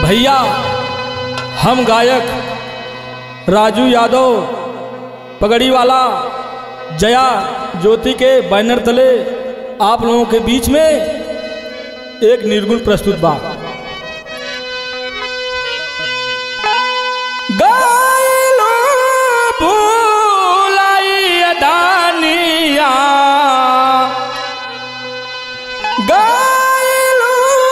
भैया हम गायक राजू यादव पगड़ी वाला जया ज्योति के बैनर तले आप लोगों के बीच में एक निर्गुण प्रस्तुत बा गायलो भूलाई अदानिया गायलो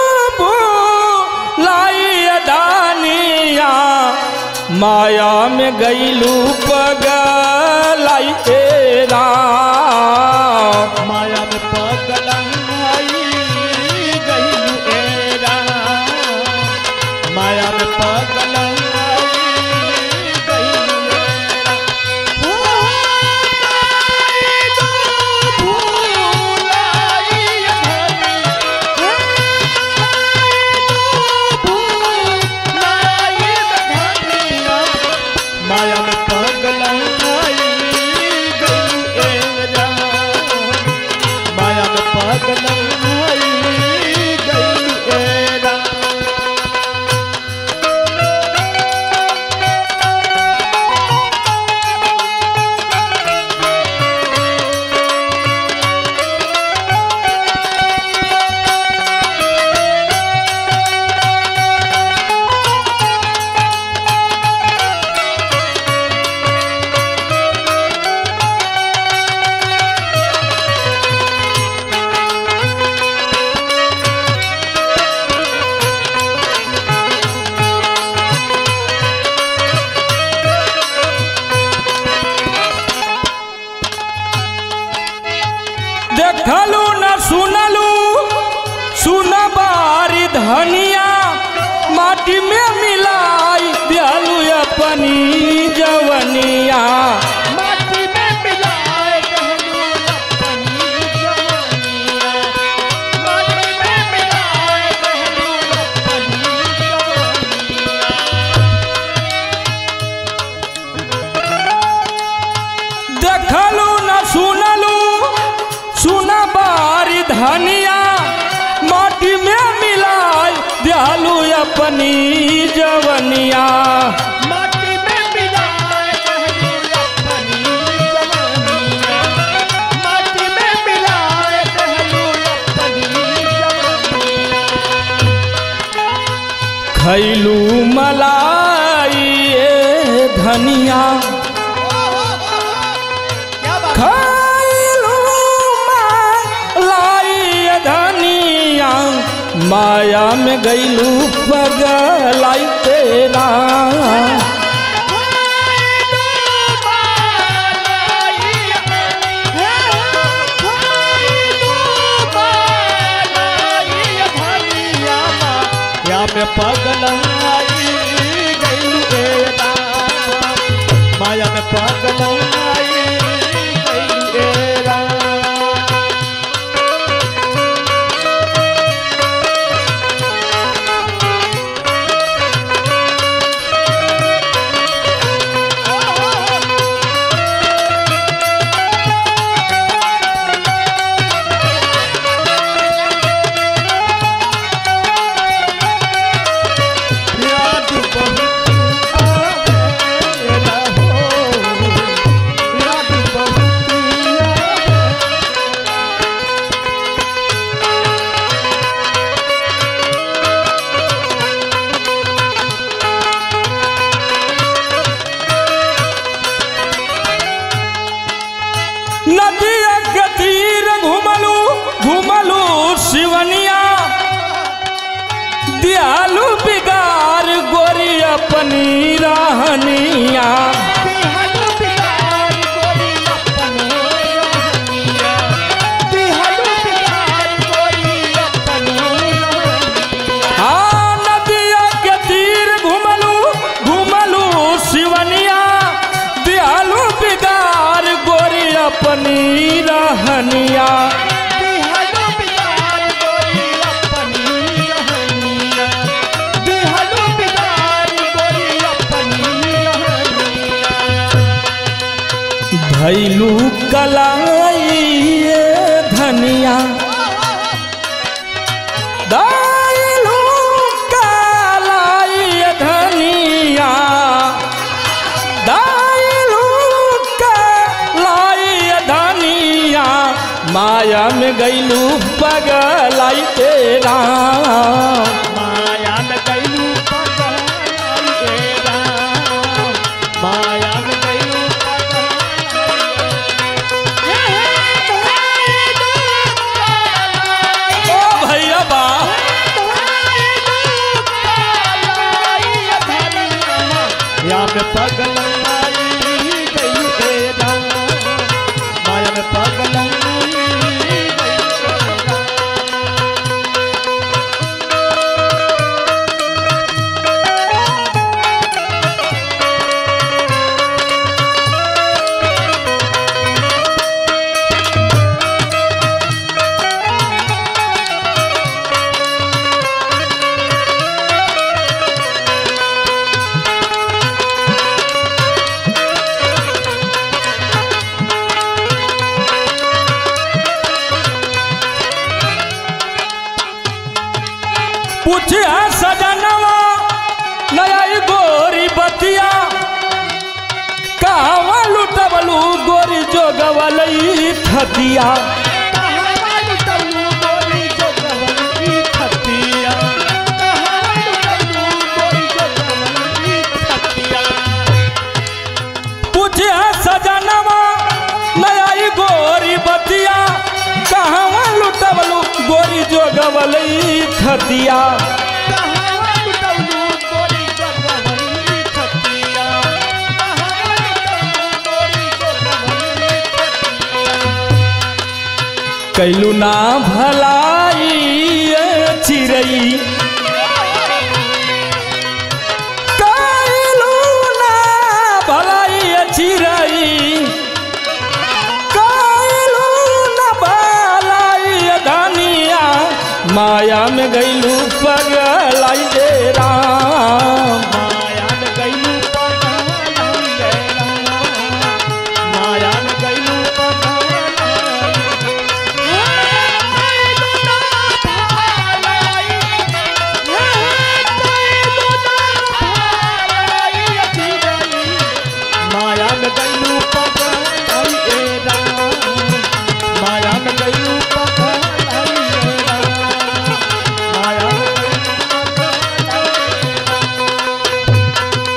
भूलाई अदानिया माया में गईलू पगलाई एरा माया में पगलाई गईलू एरा माया में पगलाई गईलू एरा भूलाई भूलाई धनिया माया में पगलाई गईलू एरा माया में पगलाई गईलू एरा देखलू न सुनलू सुन बारी धनिया माटी में मिलाई दियालू अपनी जवनिया माटी में मिलाए कहलू अपनी जवानिया माटी में मिलाए कहलू अपनी जवानिया देखलू न सुनलू सुन बारी धनिया माटी में मिलाई दियालू अपनी जवनिया माटी में मिलाए कहलू अपनी जवानिया माटी में मिलाए कहलू अपनी जवानिया खैलू मलाई ए धनिया क्या बात खैलू मलाई धनिया माया में गईलू पगलाई तेरा पगलाई गईलू एरा माया में पगलाई गईलू एरा याद बहुत आवेला हो याद बहुत आवेला नदिया के तीर घुमलू घुमलू शिवनिया दियालू बिगार गोरी अपनी रहनिया तिहलु बिहार गोरी अपने रहनिया तिहलु बिहार गोरी अपने रहनिया हाँ नदिया के तीर घुमलू घुमलू शिवनिया दियालू बिगार गोरी अपनी रहनिया तिहलु बिहार गोरी अपनी रहनिया तिहलु बिहार गोरी अपनी रहनिया भैलू कलाई ये धनिया दाइलू कालाई में गईलू पगलाई ए राम माया में गईलू पगलाई ए राम माया में गईलू ओ भैया बा माया में पगलाई गई ए राम माया में पगलाई गई ए राम पूछे सजनवा नया ई गोरी बतिया कहवा लुटबलू गोरी जोगवलई थतिया पूछे सजनवा नया ई गोरी बतिया कहवा लुटबलू गोरी जोगवलई थतिया कैलू ना भलाई ए चिरई कैलू ना भलाई ए चिरई कैलू ना भलाई ए धनिया माया में गैलू पगलाई दे राम माया में गईलू माया में गईलू माया में गईलू पगलाई ए राम माया में गईलू पगलाई ए राम माया में गईलू पगलाई ए राम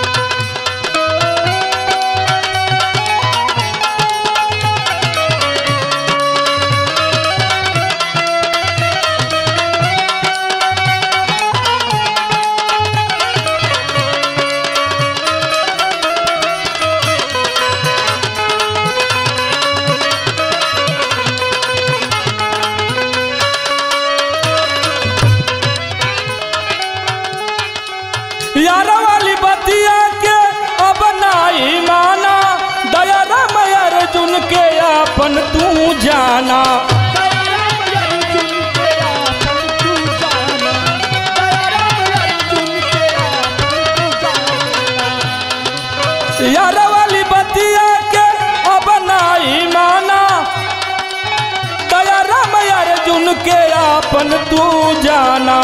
यार वाली बतिया के अब नाई माना दया राम अर्जुन के अपन तू जाना यार वाली बतिया के अब नाई माना दया राम अर्जुन के अपन तू जाना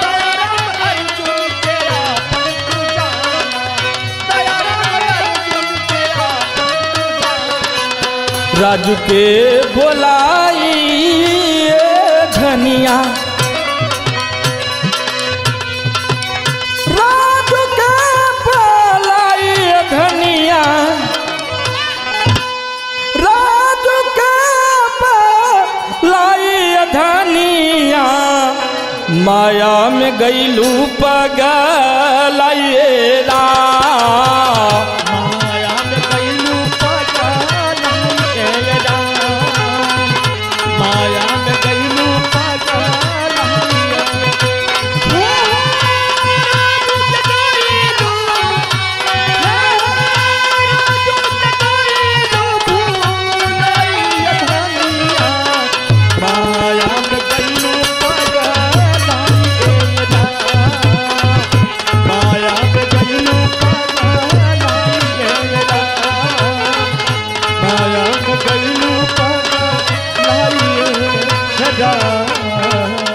राजू के बोलाई ए धनिया राजू के बोलाई ए धनिया राजू के बोलाई ए धनिया माया में गईलू पगलाइए रा माया में गईलू पगलाई ए राम माया में गईलू पगलाई ए माया में गईलू पगलाई ए राम माया में गईलू पगलाई ए राम माया में गईलू पगलाई ए राम